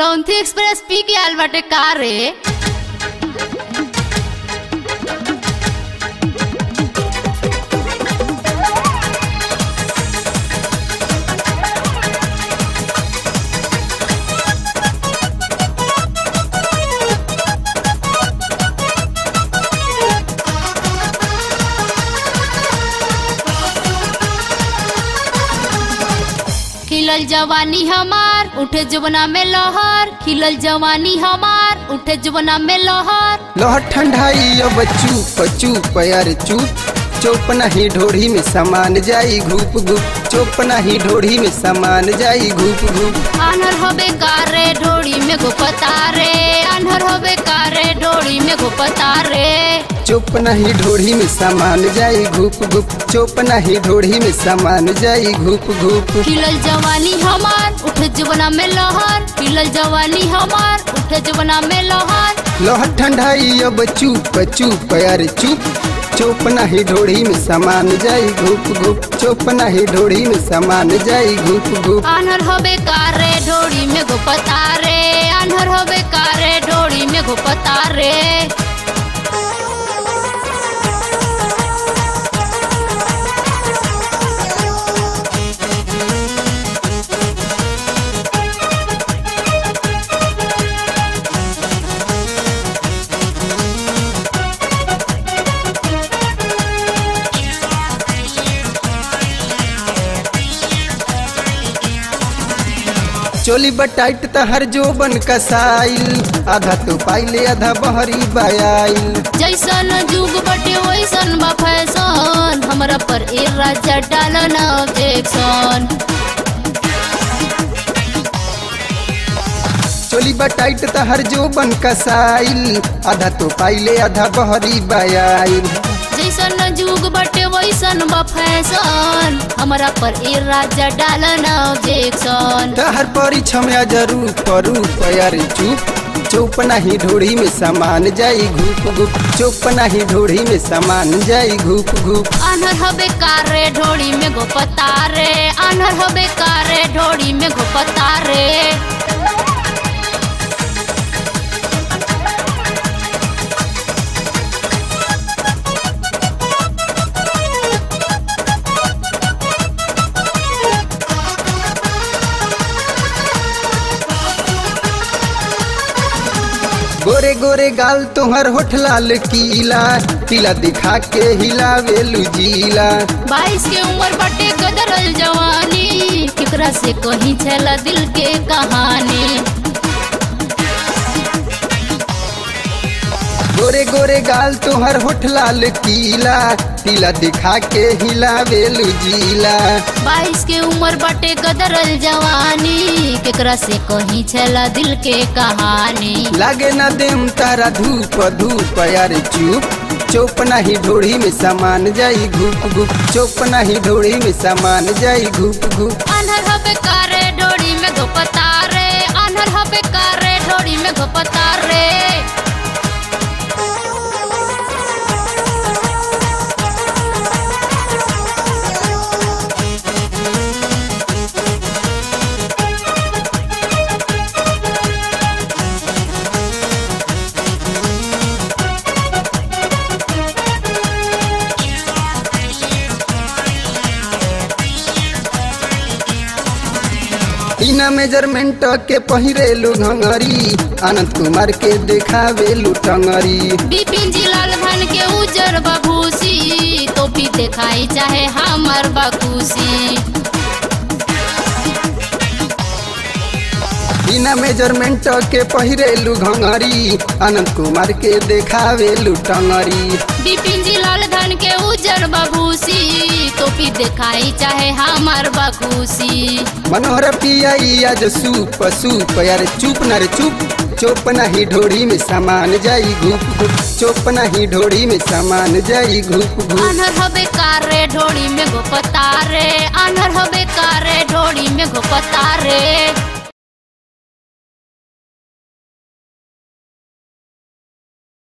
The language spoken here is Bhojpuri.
ग्रंथि एक्सप्रेस पी के आल बाटे का रे खिलल जवानी हमार उठे जुबना में लहर खिलल जवानी हमार उठे जुबना में लहर लोहर ठंडाई अब चुप चुप यार चुप चुप नहीं ढोढ़ी में समान जाई घूप घूप चुप नहीं ढोढ़ी में समान जाई घूप घूप आनर होबे कारे ढोड़ी में गोपता रे आनर होबे कारे ढोड़ी में गोपता रे चुप नहीं ढोढ़ी में समान जाई घूप घूप चुप नहीं ढोढ़ी में समान जाई घूप घूप खिलल जवानी हमार उठे जुबना में लहर खिलल जवानी हमार उठे जुबना में लहर लोहर ठंडाई अब चुप चुप यार चुप चुप नहीं ढोढ़ी में समान जाई घूप घूप चुप नहीं ढोढ़ी में समान जाई घूप घूप आनर होबे कारे ढोड़ी में गोपता रे आनर होबे कारे ढोड़ी में गोपता रे चोली बटाइट तहर जो बन कसाइल आधा तो पाइले आधा बहरी बयाइल जैसन जुग बटे वैसन बा फैशन हमरा पर ए राजा डालन ऑब्जेक्शन चोली बटाइट तहर जो बन कसाइल आधा तो पाइले आधा बहरी बयाइल जैसन जुग बटे वैसन बा फैशन हमरा पर ए राजा डालन ऑब्जेक्शन तहर परिछम जरूर परू यार चुप चुप नहीं ढोढ़ी में समान जाई घूप घूप चुप नहीं ढोढ़ी में समान जाई घूप घूप आनर हबे कारे ढोड़ी में गोपता रे आनर हबे कारे ढोड़ी में गोपता रे गोरे गोरे गाल तोहर होठ लाल कीला कीला दिखा के हिलावे लुजीला बाईस के उम्र बटे कदरल जवानी केकरा से कहीं छला दिल के कहानी गोरे गोरे गाल तोहर होठ लाल कीला कीला दिखा के हिलावे लुजीला बाईस के उम्र बटे कदरल जवानी केकरा से कहीं छला दिल के कहानी लागे न देम तारा धूप धूप यार चुप चुप नहीं ढोढ़ी में समान जाई घूप घूप चुप नहीं ढोढ़ी में समान जाई घूप घूप अनहर हबे कारे ढोड़ी में गोपता रे अनहर हबे कारे ढोड़ी में गोपता रे बिना मेजरमेंट के पहिरेलू घंगरी आनंद कुमार के देखावेलू टंगरी बिपिन जी लाल धन के उजर बभूसी तो भी दिखाई चाहे हमर बखुशी बिना मेजरमेंट के पहिरेलू घंगरी आनंद कुमार के देखावेलू टंगरी बिपिन जी लाल धन के उजर बभूसी तो भी दिखाई चाहे हमर बखुशी मनोहर पियाई आज सूप सूप यार चुप न रे चुप चुप नहीं ढोड़ी में समान जाई घूप घूप चुप नहीं ढोड़ी में समान जाई घूप घूप अनहर हबे कारे ढोड़ी में गोपता रे अनहर हबे कारे ढोड़ी में गोपता रे